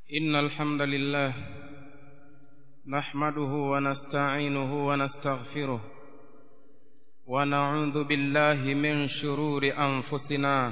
إن الحمد لله نحمده ونستعينه ونستغفره ونعوذ بالله من شرور أنفسنا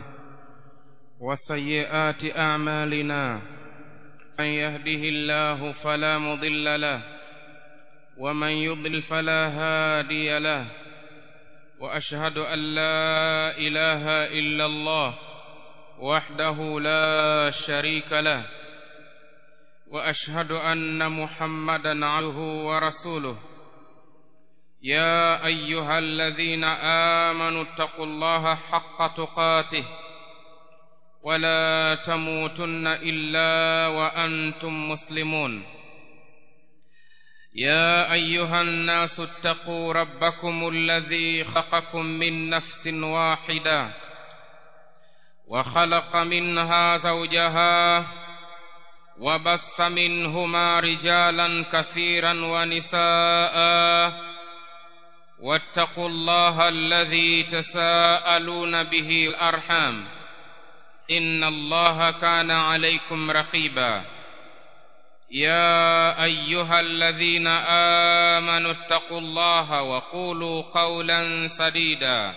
وسيئات أعمالنا من يهده الله فلا مضل له ومن يضل فلا هادي له وأشهد أن لا إله إلا الله وحده لا شريك له واشهد ان محمدا عبده ورسوله يا ايها الذين امنوا اتقوا الله حق تقاته ولا تموتن الا وانتم مسلمون يا ايها الناس اتقوا ربكم الذي خلقكم من نفس واحده وخلق منها زوجها وبث منهما رجالا كثيرا ونساء واتقوا الله الذي تساءلون به الارحام ان الله كان عليكم رقيبا يا ايها الذين امنوا اتقوا الله وقولوا قولا سديدا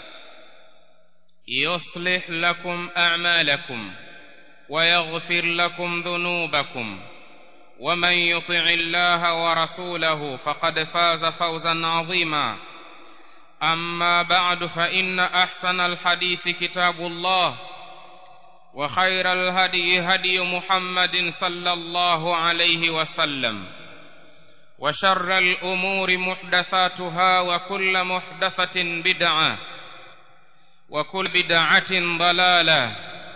يصلح لكم اعمالكم ويغفر لكم ذنوبكم ومن يطع الله ورسوله فقد فاز فوزا عظيما اما بعد فان احسن الحديث كتاب الله وخير الهدي هدي محمد صلى الله عليه وسلم وشر الامور محدثاتها وكل محدثه بدعه وكل بدعه ضلاله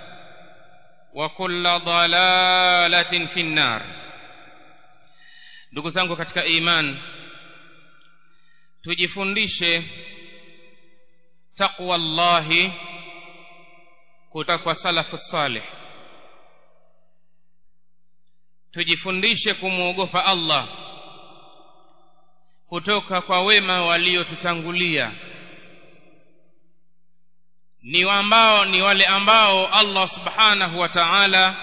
وكل ضلالة في النار ndugu zangu katika iman tujifundishe taqwa llahi kutoka kwa salafu salih tujifundishe kumwogopa allah kutoka kwa wema waliotutangulia ni ambao ni wale ambao Allah subhanahu wa ta'ala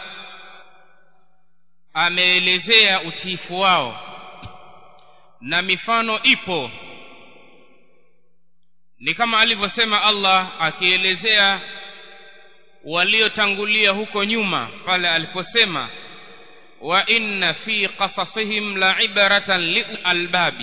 ameelezea utiifu wao na mifano ipo ni kama alivyosema Allah akielezea waliotangulia huko nyuma pale aliposema wa inna fi qasasihim la ibratan lialbabi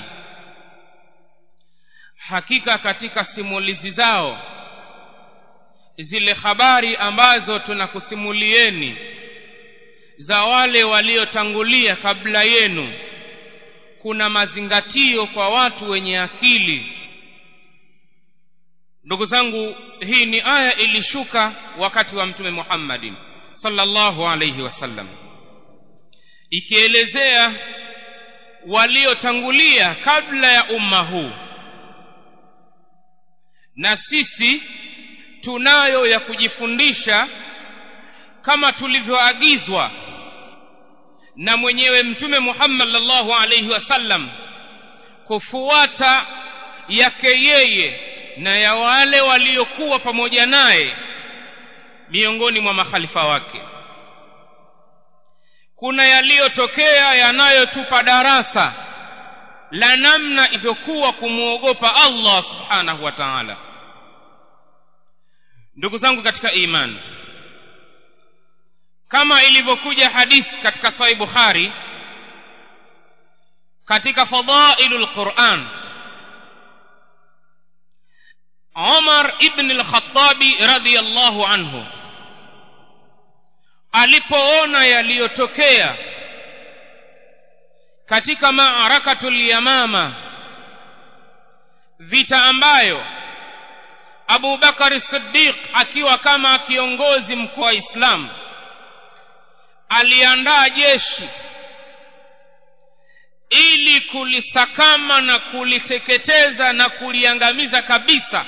hakika katika simulizi zao zile habari ambazo tunakusimulieni za wale waliotangulia kabla yenu kuna mazingatio kwa watu wenye akili ndugu zangu hii ni aya ilishuka wakati wa mtume Muhammadin sallallahu alayhi wasallam ikielezea waliotangulia kabla ya umma huu na sisi tunayo ya kujifundisha kama tulivyoagizwa na mwenyewe mtume Muhammad sallallahu alaihi wasallam kufuata yake yeye na ya wale waliokuwa pamoja naye miongoni mwa makhalifa wake kuna yaliyotokea yanayotupa darasa la namna ilivyokuwa kumwogopa Allah subhanahu wa ta'ala ndugu zangu katika imani kama ilivyokuja hadithi katika sahih bukhari katika fadailul quran Umar ibn al-Khattabi radhiyallahu anhu alipoona yaliyotokea katika maarakatul yamama vita ambayo Abu Bakar Siddiq akiwa kama kiongozi mkuu wa Islam aliandaa jeshi ili kulisakama na kuliteketeza na kuliangamiza kabisa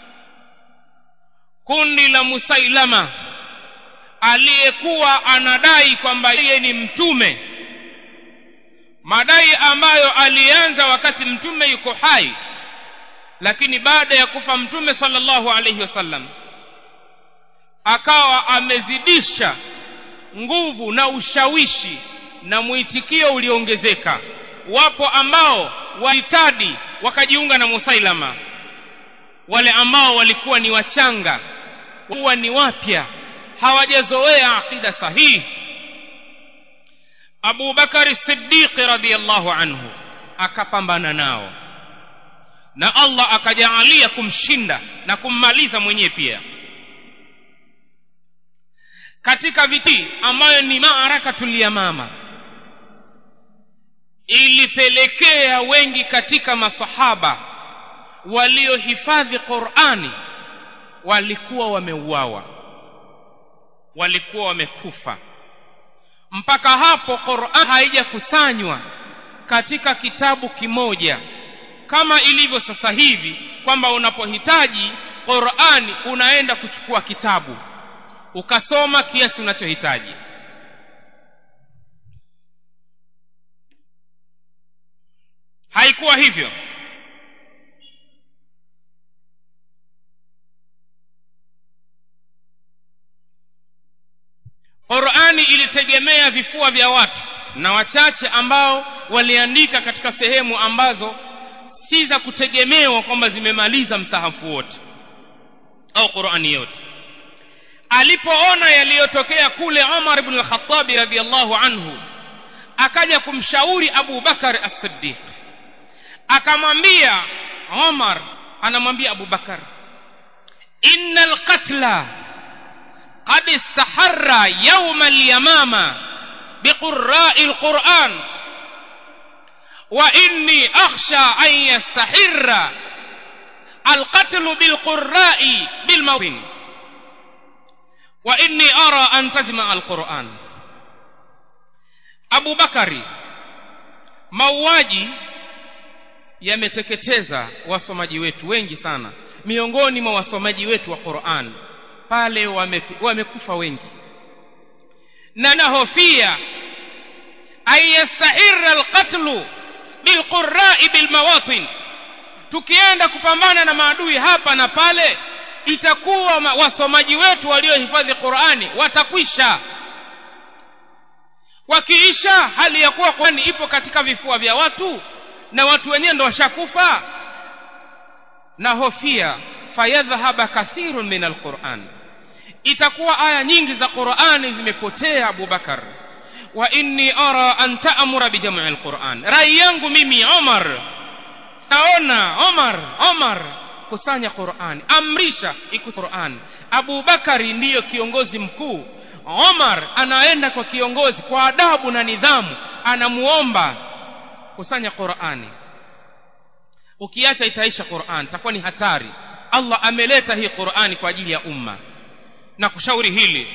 kundi la Musailama aliyekuwa anadai kwamba yeye ni mtume madai ambayo alianza wakati mtume yuko hai lakini baada ya kufa mtume sallallahu alayhi wasallam akawa amezidisha nguvu na ushawishi na mwitikio uliongezeka wapo ambao walitadi wakajiunga na musailama wale ambao walikuwa ni wachanga huwa ni wapya hawajazoea aqida sahihi Abu Bakari Siddiq radhiyallahu anhu akapambana nao na Allah akajaalia kumshinda na kummaliza mwenyewe pia katika viti ambayo ni maarakatul yamama ilipelekea wengi katika masahaba waliohifadhi Qur'ani walikuwa wameuawa walikuwa wamekufa mpaka hapo Qur'an haijakusanywa katika kitabu kimoja kama ilivyo sasa hivi kwamba unapohitaji Qur'ani unaenda kuchukua kitabu ukasoma kiasi unachohitaji haikuwa hivyo Qur'ani ilitegemea vifua vya watu na wachache ambao waliandika katika sehemu ambazo si za kutegemewa kwamba zimemaliza msahafu wote au Qur'ani yote alipoona yaliyotokea kule Umar ibn al-Khattab radhiyallahu anhu akaja kumshauri Abu Bakar as-Siddiq akamwambia Umar anamwambia Abu Bakar innal qatla قد استحر يوم اليمامة بقراء القرآن وإني أخشى أن يستحر القتل بالقراء بالموطن وإني أرى أن تجمع القرآن أبو بكر mauaji yameteketeza wasomaji wetu wengi sana miongoni mwa wasomaji wetu wa Qur'an pale wamekufa wame wengi na nahofia ayastahira alqatlu bilqurai bilmawatin tukienda kupambana na maadui hapa na pale itakuwa wasomaji wetu waliohifadhi Qur'ani watakwisha wakiisha hali ya kuwa Qur'ani ipo katika vifua vya watu na watu wenyewe ndo washakufa na hofia fayadhhaba kathirun min alquran itakuwa aya nyingi za Qur'ani zimepotea Abu Bakar wa inni ara an ta'mura bi jam'i alquran rai yangu mimi Umar naona Umar Umar kusanya Qur'an amrisha ikus Qur'an Abu Bakari ndiyo kiongozi mkuu Umar anaenda kwa kiongozi kwa adabu na nidhamu anamuomba kusanya Qur'ani ukiacha itaisha Qur'an itakuwa ni hatari Allah ameleta hii Qur'ani kwa ajili ya umma na kushauri hili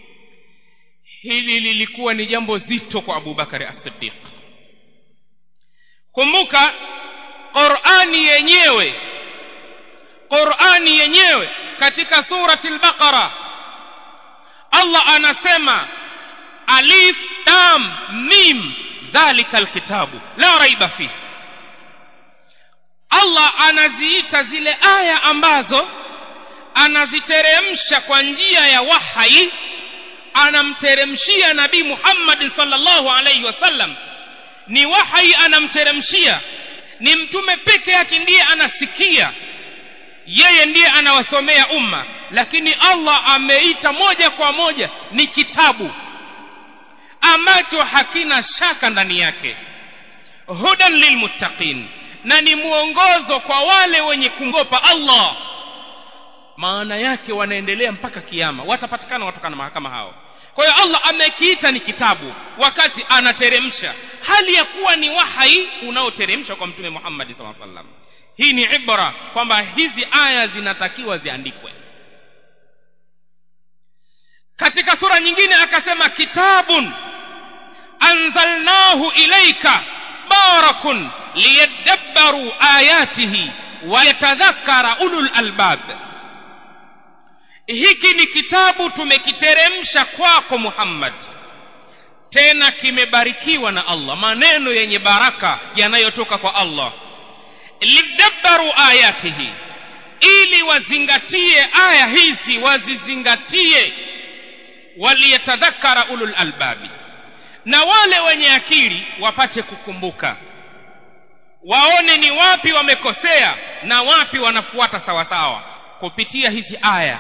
hili lilikuwa ni jambo zito kwa Abu Bakari As-Siddiq kumbuka Qur'ani yenyewe Qur'ani yenyewe katika surati al-Baqara Allah anasema alif lam mim dhalika alkitabu la raiba fihi Allah anaziita zile aya ambazo anaziteremsha kwa njia ya wahai anamteremshia nabii Muhammad sallallahu alaihi wasallam ni wahai anamteremshia ni mtume peke yake ndiye anasikia yeye ndiye anawasomea umma lakini Allah ameita moja kwa moja ni kitabu ambacho hakina shaka ndani yake hudan lilmuttaqin na ni mwongozo kwa wale wenye kumgopa Allah maana yake wanaendelea mpaka kiyama watapatikana watu kama hao kwa hiyo Allah amekiita ni kitabu wakati anateremsha hali ya kuwa ni wahai unaoteremshwa kwa mtume Muhammad sallallahu alaihi wasallam hii ni ibra kwamba hizi aya zinatakiwa ziandikwe katika sura nyingine akasema kitabun anzalnahu ilaika barakun liyadabbaru ayatihi wayatadhakkara ulul albab hiki ni kitabu tumekiteremsha kwako Muhammad tena kimebarikiwa na Allah maneno yenye baraka yanayotoka kwa Allah lidabbaru ayatihi ili wazingatie aya hizi wazizingatie waliyatadhakkara ulul albabi na wale wenye akili wapate kukumbuka waone ni wapi wamekosea na wapi wanafuata sawasawa kupitia hizi aya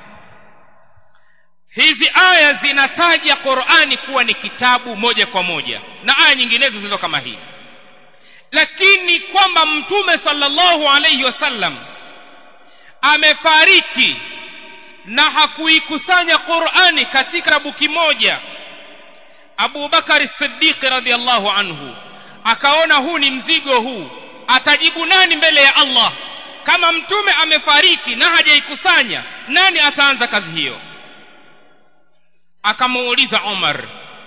hizi aya zinataja qurani kuwa ni kitabu moja kwa moja na aya nyinginezo zilizo kama hii lakini kwamba mtume sallallahu alayhi wasallam amefariki na hakuikusanya qurani katika kitabu kimoja abu bakari siddiqi radiallahu anhu akaona huu ni mzigo huu atajibu nani mbele ya allah kama mtume amefariki na hajaikusanya nani ataanza kazi hiyo akamuuliza umar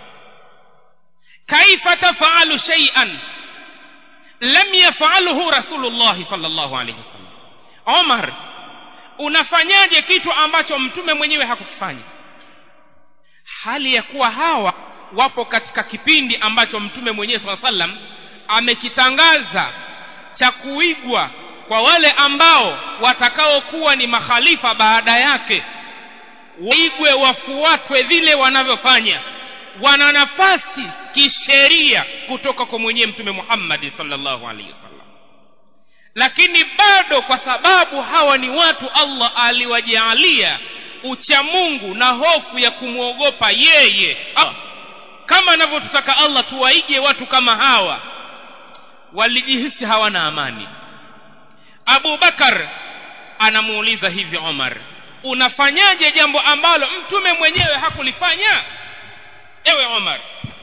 kaifa tafalu shay'an lam yafalhu rasulullahi sallallahu alayhi wasallam umar unafanyaje kitu ambacho mtume mwenyewe hakukifanya hali ya kuwa hawa wapo katika kipindi ambacho mtume mwenyewe saa sallam amekitangaza cha kuigwa kwa wale ambao watakaokuwa ni makhalifa baada yake waigwe wafuatwe vile wanavyofanya wana nafasi kisheria kutoka kwa mwenyewe mtume Muhammad sallallahu alaihi wasallam lakini bado kwa sababu hawa ni watu Allah aliwajalia ucha Mungu na hofu ya kumwogopa yeye kama anavyotutaka Allah tuwaige watu kama hawa walijihisi hawana amani Abu Bakar anamuuliza hivi Omar unafanyaje jambo ambalo mtume mwenyewe hakulifanya ewe Omar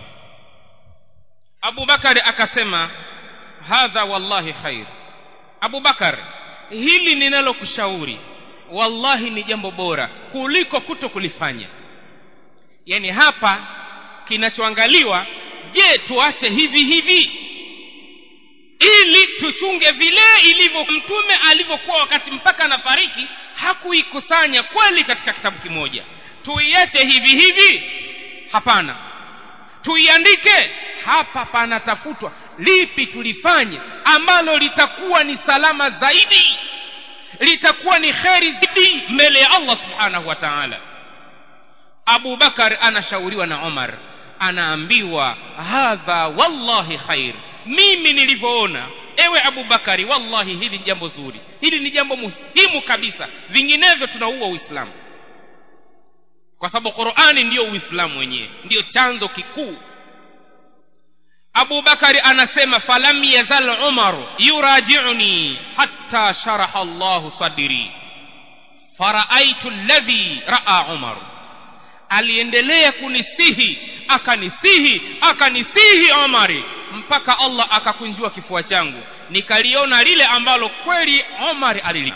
Abu Bakar akasema hadha wallahi khair Abu Bakar hili ninalokushauri wallahi ni jambo bora kuliko kuto kulifanya yani hapa kinachoangaliwa je tuache hivi hivi ili tuchunge vile ilivyo mtume alivyokuwa wakati mpaka anafariki hakuikusanya kweli katika kitabu kimoja tuiache hivi hivi hapana tuiandike hapa panatafutwa lipi tulifanye ambalo litakuwa ni salama zaidi litakuwa ni kheri zaidi mbele ya Allah subhanahu wa ta'ala Abu Bakar anashauriwa na Umar anaambiwa hadha wallahi khair mimi nilivyoona ewe Abu Bakari wallahi hili ni jambo zuri hili ni jambo muhimu kabisa vinginevyo tunaua Uislamu kwa sababu Qur'ani ndiyo Uislamu wenyewe ndiyo chanzo kikuu Abu Bakari anasema falam yazal Umar yuraji'uni hatta sharaha Allah sadri faraaitu alladhi ra'a Umar aliendelea kunisihi akanisihi akanisihi Umari mpaka Allah akakunjua kifua changu nikaliona lile ambalo kweli Umar alili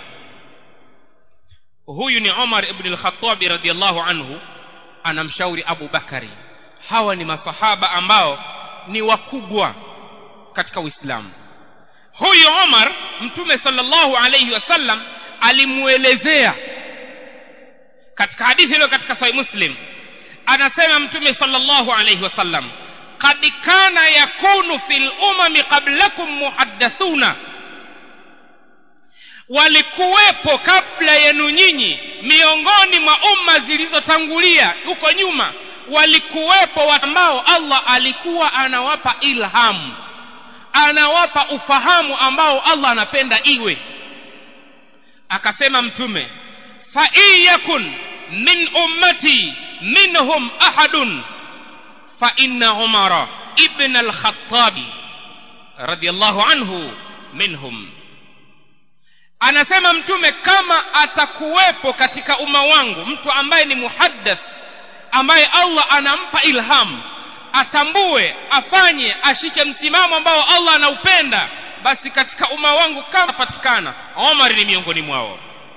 huyu ni Umar ibn al-Khattab radhiyallahu anhu anamshauri Abu Bakari hawa ni masahaba ambao ni wakubwa katika Uislamu huyu Umar mtume sallallahu alayhi wasallam alimuelezea katika hadithi ile katika sahih Muslim anasema mtume sallallahu alayhi wasallam qad kana yakunu fil umami qablakum muhaddathuna walikuwepo kabla yenu nyinyi miongoni mwa umma zilizotangulia huko nyuma walikuwepo ambao Allah alikuwa anawapa ilhamu anawapa ufahamu ambao Allah anapenda iwe akasema mtume fa yakun min ummati minhum ahadun fa inna umara ibn al-khattab radiyallahu anhu minhum anasema mtume kama atakuwepo katika umma wangu mtu ambaye ni muhaddath ambaye Allah anampa ilham atambue afanye ashike msimamo ambao Allah anaupenda basi katika umma wangu kama patikana Omar ni miongoni mwao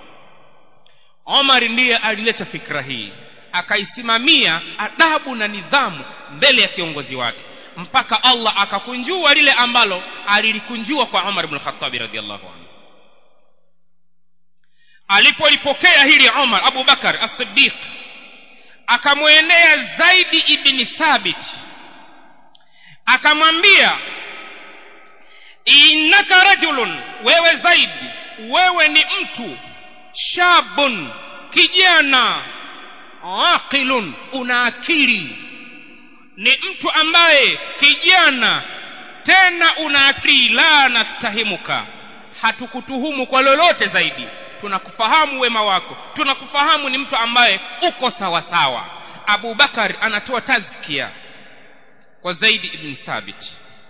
Omar ndiye alileta fikra hii akaisimamia adabu na nidhamu mbele ya kiongozi wake mpaka Allah akakunjua lile ambalo alilikunjua kwa Umar ibn Khattab radhiallahu anhu alipolipokea hili Umar Abu Bakar as-Siddiq akamwenea Zaidi ibn Thabit akamwambia innaka rajulun wewe Zaidi wewe ni mtu shabun kijana aqilun una akili ni mtu ambaye kijana tena una akili la nastahimuka hatukutuhumu kwa lolote zaidi tunakufahamu wema wako tunakufahamu ni mtu ambaye uko sawa sawa Abu Bakar anatoa tazkia kwa Zaid ibn Thabit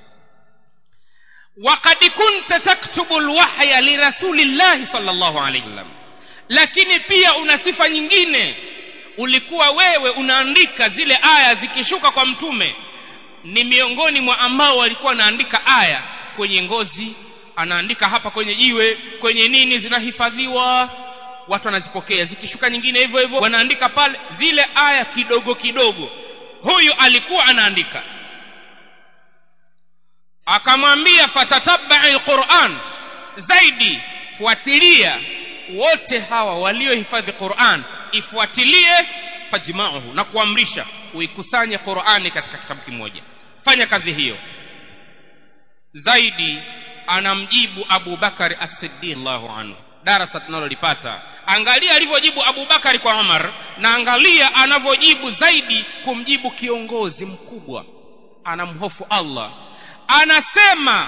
وقد كنت تكتب الوحي لرسول الله صلى الله عليه وسلم lakini pia una sifa nyingine ulikuwa wewe unaandika zile aya zikishuka kwa mtume ni miongoni mwa ambao walikuwa wanaandika aya kwenye ngozi anaandika hapa kwenye jiwe kwenye nini zinahifadhiwa watu wanazipokea zikishuka nyingine hivyo hivyo wanaandika pale zile aya kidogo kidogo huyu alikuwa anaandika akamwambia fatatabai alquran zaidi fuatilia wote hawa waliohifadhi Qur'an ifuatilie fajma'uhu na kuamrisha uikusanye Qur'ani katika kitabu kimoja fanya kazi hiyo zaidi anamjibu Abu Bakari As-Siddiq Allahu anhu darasa tunalolipata angalia alivyojibu Abu Bakari kwa Umar na angalia anavyojibu zaidi kumjibu kiongozi mkubwa anamhofu Allah anasema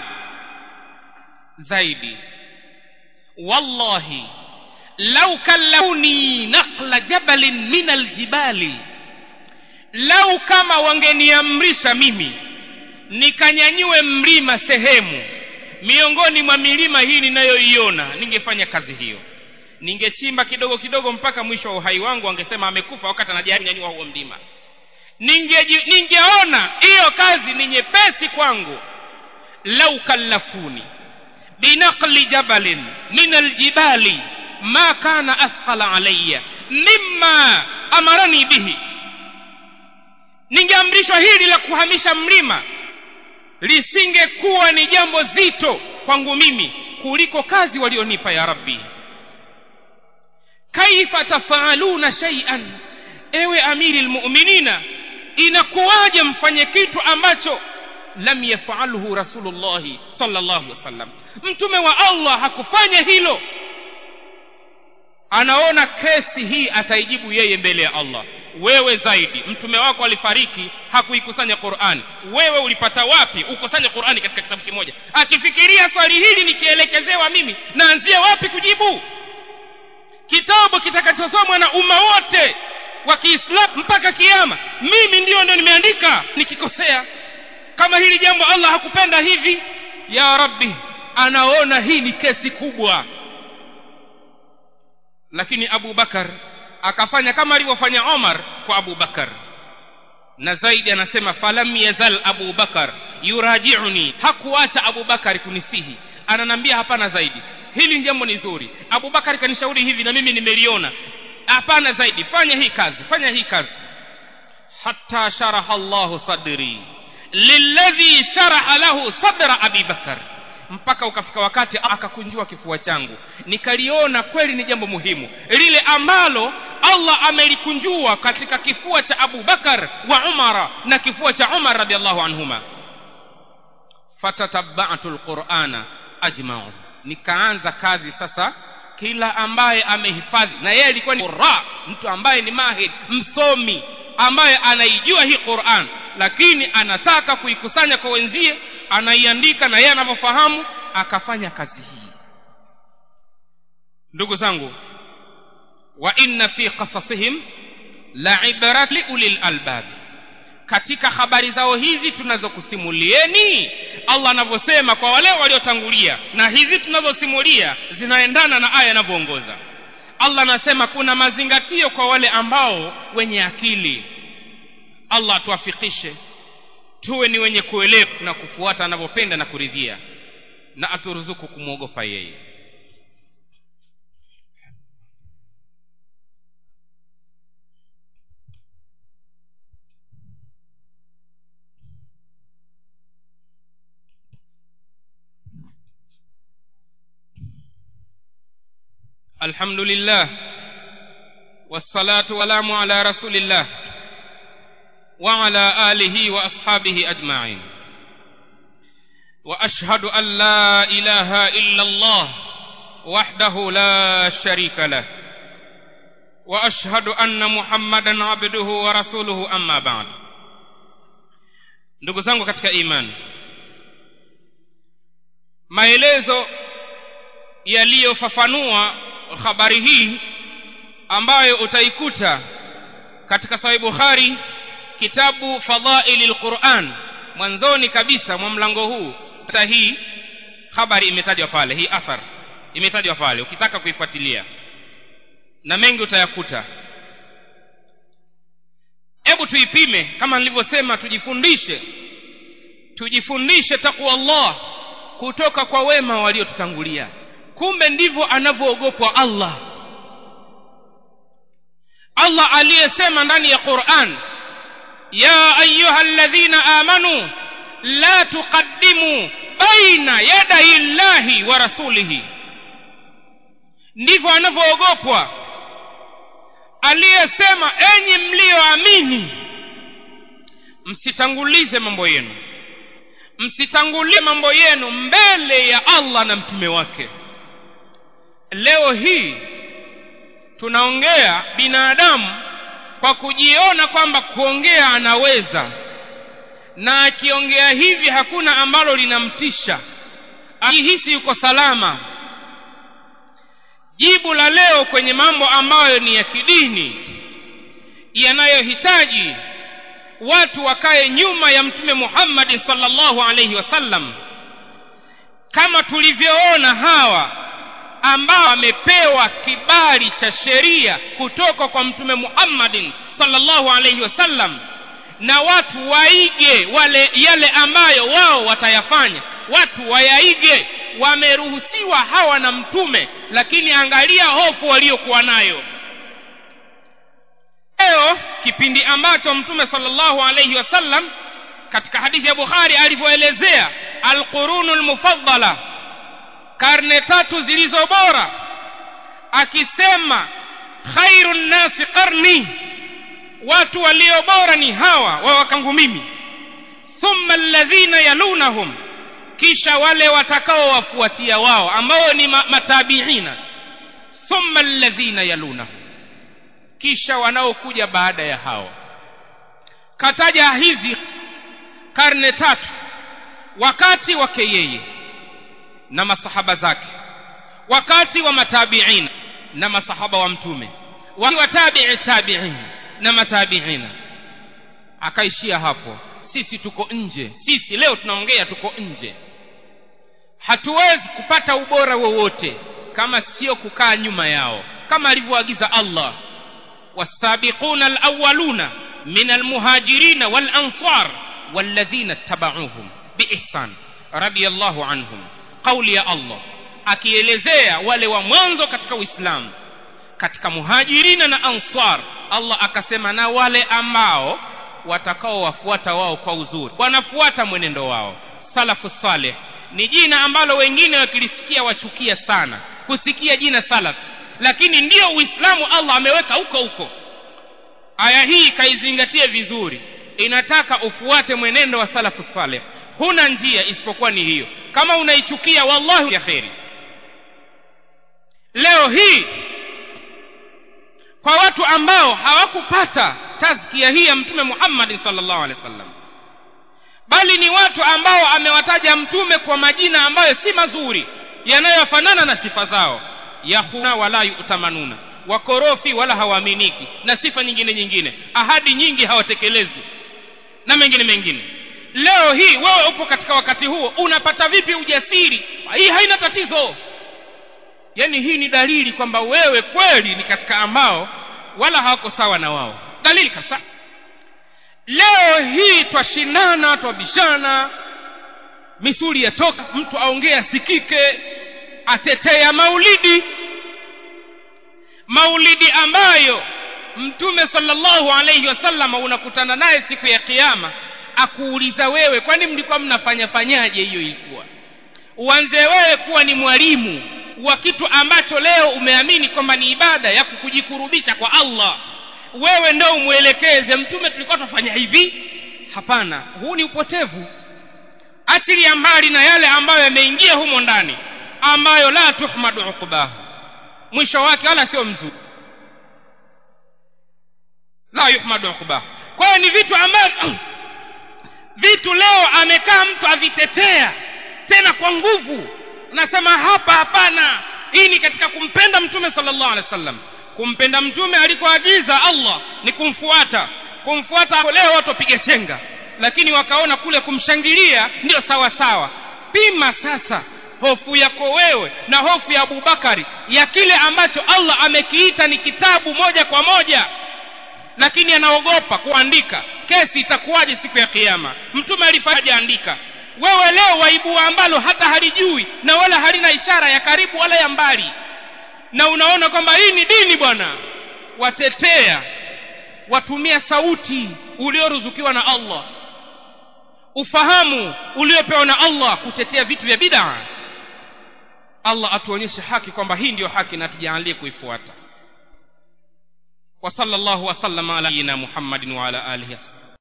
zaidi wallahi lau kallafuni naqla jabalin min aljibali lau kama wangeniamrisha mimi nikanyanyue mlima sehemu miongoni mwa milima hii ninayoiona ningefanya kazi hiyo ningechimba kidogo kidogo mpaka mwisho wa uhai wangu angesema amekufa wakati anajaribu kunyanyua huo mlima ninge ningeona hiyo kazi ni nyepesi kwangu lau kallafuni binaqli jabalin min aljibali ma kana athqala alayya mimma amarani bihi ningeamrishwa hili la kuhamisha mlima lisingekuwa ni jambo zito kwangu mimi kuliko kazi walionipa ya rabbi kaifa tafaaluna shay'an ewe amiri almu'minina inakuwaje mfanye kitu ambacho lam yafalhu rasulullah sallallahu alaihi wasallam mtume wa Allah hakufanya hilo anaona kesi hii ataijibu yeye mbele ya Allah wewe zaidi mtume wako alifariki hakuikusanya Qur'an wewe ulipata wapi ukusanye Qur'ani katika kitabu kimoja akifikiria swali hili nikielekezewa mimi naanzia wapi kujibu kitabu kitakachosomwa na umma wote wa Kiislamu mpaka kiyama mimi ndio ndio nimeandika nikikosea kama hili jambo Allah hakupenda hivi ya rabbi anaona hii ni kesi kubwa lakini Abu Bakar akafanya kama alivyofanya Omar kwa Abu Bakar na zaidi anasema falam yazal Abu Bakar yurajiuni hakuacha Abu Bakar kunisihi ananambia hapana zaidi hili jambo ni zuri Abu Bakar kanishauri hivi na mimi nimeliona hapana zaidi fanya hii kazi fanya hii kazi hatta sharaha Allah sadri lilladhi sharaha lahu sadra Abi Bakar mpaka ukafika wakati akakunjua kifua changu nikaliona kweli ni jambo muhimu lile ambalo Allah amelikunjua katika kifua cha Abu Bakar wa Umara na kifua cha Umar radhiallahu anhuma fatatabba'tu alqur'ana ajma'u nikaanza kazi sasa kila ambaye amehifadhi na yeye alikuwa ni qurra mtu ambaye ni mahid msomi ambaye anaijua hii Qur'an lakini anataka kuikusanya kwa wenzie anaiandika na yeye anavyofahamu akafanya kazi hii ndugu zangu wa inna fi qasasihim la ibrat li ulil albab katika habari zao hizi tunazokusimulieni Allah anavyosema kwa wale waliotangulia na hizi tunazosimulia zinaendana na aya inavyoongoza Allah anasema kuna mazingatio kwa wale ambao wenye akili Allah tuafikishe tuwe ni wenye kuelewa na kufuata anavyopenda na kuridhia na aturuzuku kumwogopa yeye الحمد لله والصلاة والسلام على رسول الله وعلى آله وأصحابه أجمعين وأشهد أن لا إله إلا الله وحده لا شريك له وأشهد أن محمدا عبده ورسوله أما بعد ndugu zangu katika imani maelezo yaliyofafanua habari hii ambayo utaikuta katika sahih bukhari kitabu fadhaili lquran mwanzoni kabisa mwa mlango huu hata hii habari imetajwa pale hii athar imetajwa pale ukitaka kuifuatilia na mengi utayakuta hebu tuipime kama nilivyosema tujifundishe tujifundishe takwa Allah kutoka kwa wema waliotutangulia kumbe ndivyo anavyoogopwa Allah Allah aliyesema ndani ya Qur'an ya ayuha alladhina amanu la tuqaddimu baina yaday llahi wa rasulihi ndivyo anavyoogopwa aliyesema enyi mlioamini msitangulize mambo yenu msitangulie mambo yenu mbele ya Allah na mtume wake leo hii tunaongea binadamu kwa kujiona kwamba kuongea anaweza na akiongea hivi hakuna ambalo linamtisha akihisi yuko salama jibu la leo kwenye mambo ambayo ni ya kidini yanayohitaji watu wakae nyuma ya mtume Muhammad sallallahu alaihi wasallam kama tulivyoona hawa ambao wamepewa kibali cha sheria kutoka kwa mtume Muhammad sallallahu alaihi wasallam na watu waige wale yale ambayo wao watayafanya watu wayaige wameruhusiwa hawa na mtume lakini angalia hofu waliokuwa nayo leo kipindi ambacho mtume sallallahu alayhi wasallam katika hadithi ya Bukhari alivyoelezea alqurunul mufaddala karne tatu zilizo bora akisema khairun nasi qarni watu walio bora ni hawa wa wakangu mimi thumma alladhina yalunahum kisha wale watakao wafuatia wao ambao ni matabiina thumma alladhina yalunahum kisha wanaokuja baada ya hao kataja hizi karne tatu wakati wake yeye na masahaba zake wakati wa matabiina na masahaba wa mtume wa tabi'i tabi'in na matabiina akaishia hapo sisi tuko nje sisi leo tunaongea tuko nje hatuwezi kupata ubora wowote kama sio kukaa nyuma yao kama alivyoagiza Allah والسابقون الأولون من المهاجرين والأنصار والذين اتبعوهم بإحسان رضي الله عنهم قول يا الله akielezea wale wa mwanzo katika uislamu katika muhajirina na ansar allah akasema na wale ambao watakaowafuata wao kwa uzuri wanafuata mwenendo wao salafu saleh ni jina ambalo wengine wakilisikia wachukia sana kusikia jina salaf lakini ndiyo uislamu allah ameweka huko huko aya hii kaizingatie vizuri inataka ufuate mwenendo wa salafu saleh huna njia isipokuwa ni hiyo kama unaichukia wallahi ya kheri leo hii kwa watu ambao hawakupata tazkia hii ya mtume Muhammad sallallahu alaihi wasallam bali ni watu ambao amewataja mtume kwa majina ambayo si mazuri yanayofanana na sifa zao yahuna wala yutamanuna wakorofi wala hawaaminiki na sifa nyingine nyingine ahadi nyingi hawatekelezi na mengine mengine leo hii wewe upo katika wakati huo unapata vipi ujasiri hii haina tatizo yani hii ni dalili kwamba wewe kweli ni katika ambao wala hawako sawa na wao dalili kabisa leo hii twashindana twabishana misuli yatoka mtu aongea sikike atetea maulidi maulidi ambayo mtume sallallahu alayhi wasallam unakutana naye siku ya kiyama akuuliza wewe kwani mlikuwa mnafanya fanyaje hiyo ilikuwa uanze wewe kuwa ni mwalimu wa kitu ambacho leo umeamini kwamba ni ibada ya kukujikurubisha kwa Allah wewe ndio umwelekeze mtume tulikuwa tufanya hivi hapana huu ni upotevu achilia mbali na yale ambayo yameingia humo ndani ambayo la tuhmadu uqbahu mwisho wake wala sio mzuri la yuhmadu uqbahu kwa hiyo ni vitu ambavyo vitu leo amekaa mtu avitetea tena kwa nguvu nasema hapa hapana hii ni katika kumpenda mtume sallallahu alaihi wasallam kumpenda mtume alikoagiza Allah ni kumfuata kumfuata leo watu wapige chenga lakini wakaona kule kumshangilia ndio sawa sawa pima sasa hofu yako wewe na hofu ya Abubakari ya kile ambacho Allah amekiita ni kitabu moja kwa moja lakini anaogopa kuandika kesi itakuwaje siku ya kiyama mtume alifanya andika wewe leo waibua ambalo hata halijui na wala halina ishara ya karibu wala ya mbali na unaona kwamba hii ni dini bwana watetea watumia sauti ulioruzukiwa na Allah ufahamu uliopewa na Allah kutetea vitu vya bid'a Allah atuonyeshe haki kwamba hii ndiyo haki na tujalie kuifuata wa sallallahu wa sallama ala Muhammadin wa ala alihi